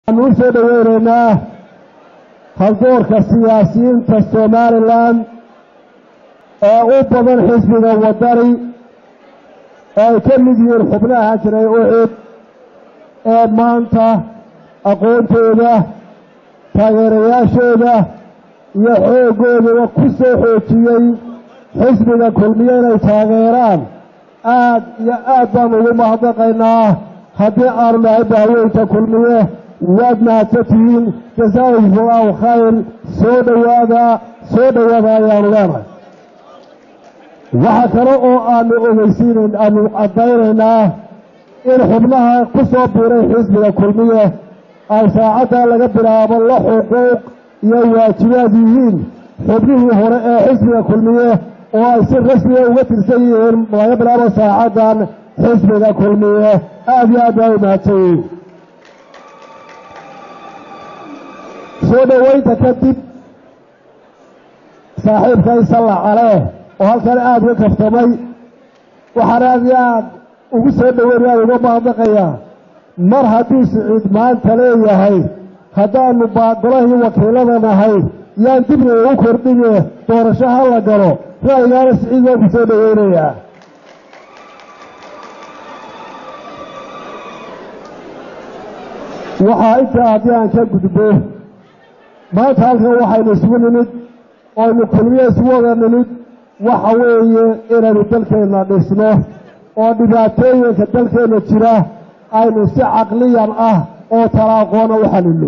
waxaanu u soo dhoweynaynaa haldoorka siyaasiyiinta somalilan ee u badan xisbiga wadani oo ay ka mid yihiin xubnaha jiray ucid ee maanta aqoontooda taageerayaashooda iyo xooggoodaba ku soo xoojiyey xisbiga kulmiye inay taageeraan aad iyo aad baanu ugu mahadnaqaynaa haddii aanu nahay bahweynta kulmiye waad mahadsan tihiin jasaakum allahu khayr soo dhowaada soo dhowaada ayaanu leenahay waxaa kale oo aanu ogeysiinayn aanu caddaynaynaa in xubnaha ku soo biiray xisbiga kulmiye ay saacaddaa laga bilaabo la xuquuq iyo waajibaad yihiin xubnihii hore ee xisbiga kulmiye oo ay si rasmiga uga tirsan yihiin laga bilaabo saacaddan xisbiga kulmiye aad iyo aad baa u mahadsan yihiin soo dhoweynta kadib saaxiibkay sallax caleh oo halkan aada uga kaftamay waxaan aad iyo aad ugu soo dhoweynayaan uga mahadnaqayaa mar hadduu siciid maanta leeyahay haddaanu baadolahii wakiilada nahay yaan dibna ugu kordhine doorasho ha la galo ra'yigaana siciid waan ku soo dhoweynayaa waxaa intaa haddii aan ka gudbo maanta halkan waxaynu isugu nimid ooaynu kulmiye isugu wada nimid waxa weeye inaynu dalkeenna dhisno oo dhibaatooyinka dalkeenna jira aynu si caqliyan ah oo talaaqoona u xalilno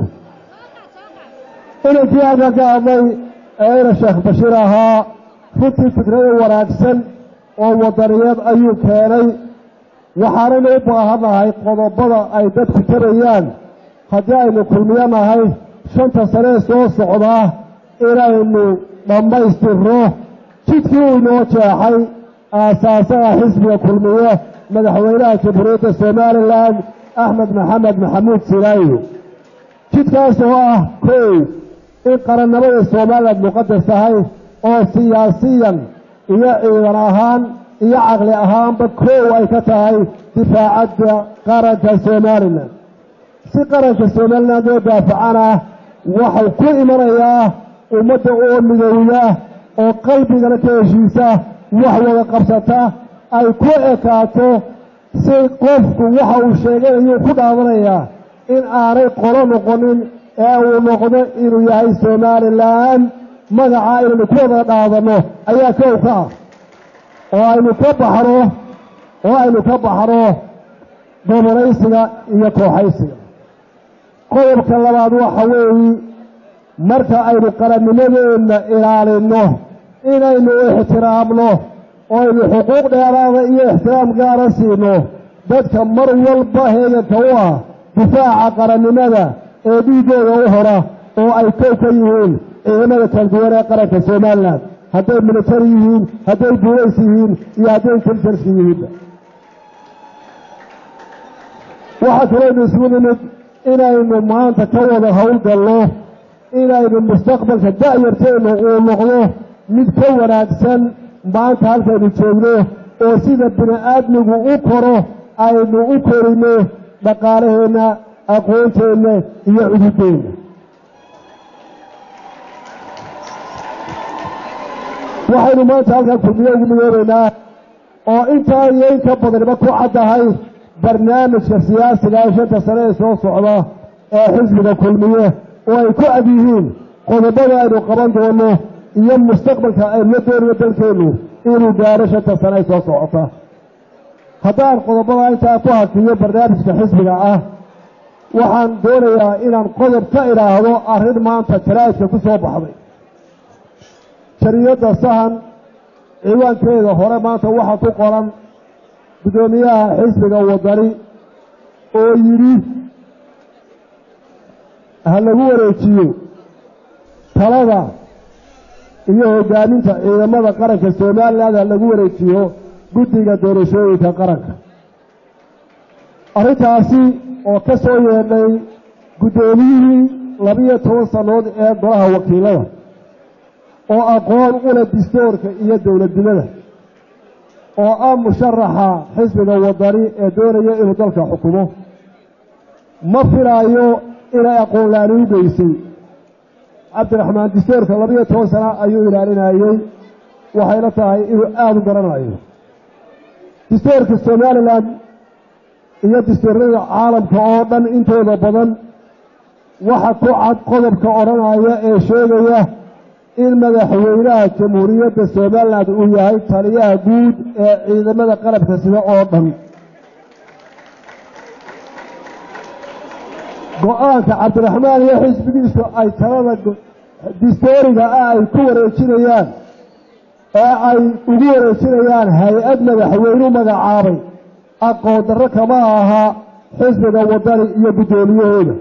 inankii halkan ka hadlay ee ina sheekh bashiir ahaa runtii fikrada wanaagsan oo wadaniyeed ayuu keenay waxaanaynu u baahannahay qodobada ay dadku tarayaan haddii aynu kulmiyo nahay shanta sanee soo socdaa inaynu dhammaystirno jidkii uu inoo jeexay aasaasaha xisbiga kulmiye madaxweynaha jamhuuriyadda somalilan axmed maxamed maxamuud silaayo jidkaas oo ah kow in qarannimada somalilan muqadas tahay oo siyaasiyan iyo ciidan ahaan iyo caqli ahaanba kow ay ka tahay difaacadda qaranka somalilan si qaranka somalilan loo daafacana waxau ku imanayaa ummadda oo midowda oo qalbigana ka heshiisa wax wada qabsata ay ku ekaato si qofku waxa uu sheeganayuu ku dhaadanayaa in aanay qolo noqonin ee uu noqdo inuu yahay somalilan magacaa inaynu ku wada dhaadanno ayaa kow ka ah oo aynu ka baxno oo aynu ka baxno dobanaysiga iyo kooxaysiga qodobka labaad waxa weeyi marka aynu qarannimadeenna ilaalinno inaynu ixtiraamno oo aynu xuquuq dheeraada iyo ixtiraam gaara siino dadka mar walba heeganka u ah difaaca qarannimada ee dhiiggooda u hora oo ay kow ka yihiin ciidamada kala duwan ee qaranka somalilan hadday militari yihiin hadday buulays yihiin iyo hadday intelligenska yihiinba waxaa kalooynu isugu nimid inaynu maanta ka wada howlgalno inaynu mustaqbalka da'yarteennu uu noqdo mid ka wanaagsan maanta halkaynu joogno oo sida bini aadmigu u koro aynu u korino dhaqaalaheenna aqoonteenna iyo cududeenna waxaynu maanta halkan kulmiye ugu midoobaynaa oo intaa iyo in ka badaniba ku caddahay barnaamijka siyaasiga ee shanta sane ee soo socda ee xisbiga kulmiye oo ay ku cad yihiin qodobada aynu qaban doono iyo mustaqbalka aynu la doonayo dalkeennu inuu gaaro shanta sane ay soo socota haddaan qodobada intaa ku hakiyo barnaamijka xisbiga ah waxaan doonayaa inaan qodob ka idhaahdo arrin maanta jaraa'idka ku soo baxday jariyadda sahan ciwaankeeda hore maanta waxaa ku qoran guddoomiyaha xisbiga wadani oo yidhi ha lagu wareejiyo talada iyo hoggaaminta ciidamada qaranka somalilan ha lagu wareejiyo guddiga doorashooyinka qaranka arrintaasi oo ka soo yeedhay guddoomiyihii labiyo toban sannood ee golaha wakiilada oo aqoon u leh distoorka iyo dowladnimada oo ah musharaxa xisbiga wadani ee doonaya inuu dalka xukumo ma filaayo inay aqoon la-aan u geysay cabdiraxmaan distoorka labiyo toban sana ayuu ilaalinayey waxayna tahay inuu aada u garanayo distoorka somalilan iyo distoorada caalamka oo dhan intooda badan waxa ku cad qodobka odhanaya ee sheegaya in madaxweynaha jamhuuriyadda somalilan uu yahay taliyaha guud ee ciidamada qalabka sida oo dhan go-aanka cabdiraxmaan iyo xisbigiisu ay talada distooriga ah ay ku wareejinayaan ee ay ugu wareejinayaan hay-ad madaxweynu magacaabay aqoon darro kama ahaa xisbiga wadani iyo guddoomiyahooda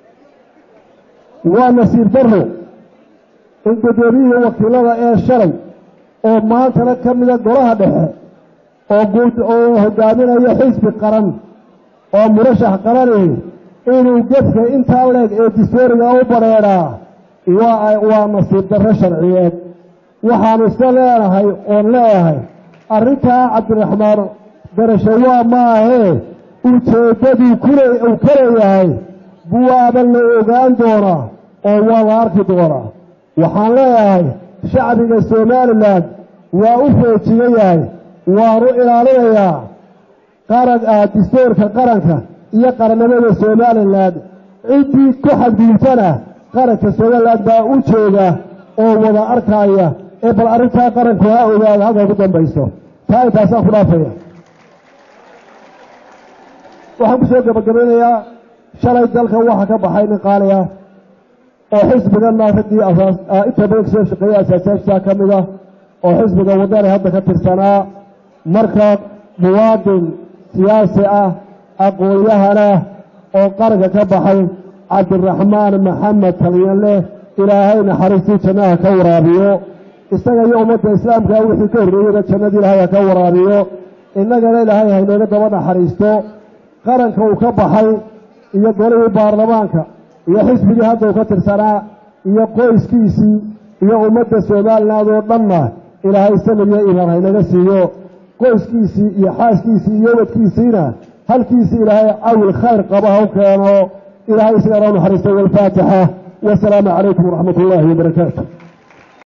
waa nasiib darro in guddoomiyihii wakiilada ee shalay oo maantana ka mida golaha dhexe oo guud oo hogaaminaya xisbi qaran oo murashax qaranihi inuu gefka intaa leeg ee distooriga u badrheedhaa waa waa nasiib darro sharciyeed waxaanu iska leenahay oon leeyahay arrintaa cabdiraxmaan garasho waa maahee ujeeddaduu kule uu ka leeyahay buwaaba la ogaan doonaa oo waa la arki doonaa waxaan leeyahay shacbiga somalilan waa u foojigan yahay waanu ilaalinayaa qaran ah distoorka qaranka iyo qarannimada somalilan ciddii ku xadgudubtana qaranka somalilan baa u jooga oo wada arkaya ee bal arrintaa qaranku ha ogaada halkay ku dambayso taa intaasaan ku dhaafaya waxaan ku soo gabagabaynayaa shalay dalka waxa ka baxay nin qaali ah oo xisbigana raggii inta badan kasoo shaqeeyey asaasaashiisa ka mid ah oo xisbiga wadani hadda ka tirsanaa marka muwaadin siyaasi ah aqoon-yahana oo qaranka ka baxay cabdiraxmaan maxamed talyanle ilaahay naxariistii jannaha ka waraabiyo isaga iyo ummadda islaamka wixii ka horreeyeyna jannadii ilaahay ha ka waraabiyo innagana ilaahay haynooga daba naxariisto qaranka uu ka baxay iyo golihii baarlamaanka iyo xisbigii hadda uu ka tirsanaa iyo qoyskiisii iyo ummadda somaliland oo dhanna ilaahay samir iyo imaan haynaga siiyo qoyskiisii iyo xaaskiisii iyo wadkiisiina halkiisii ilaahay cawil khayr qaba ha u keeno ilaahay isagana u naxariisto walfaatixa wasalaamu calaykum waraxmat ullaahi wabarakaatu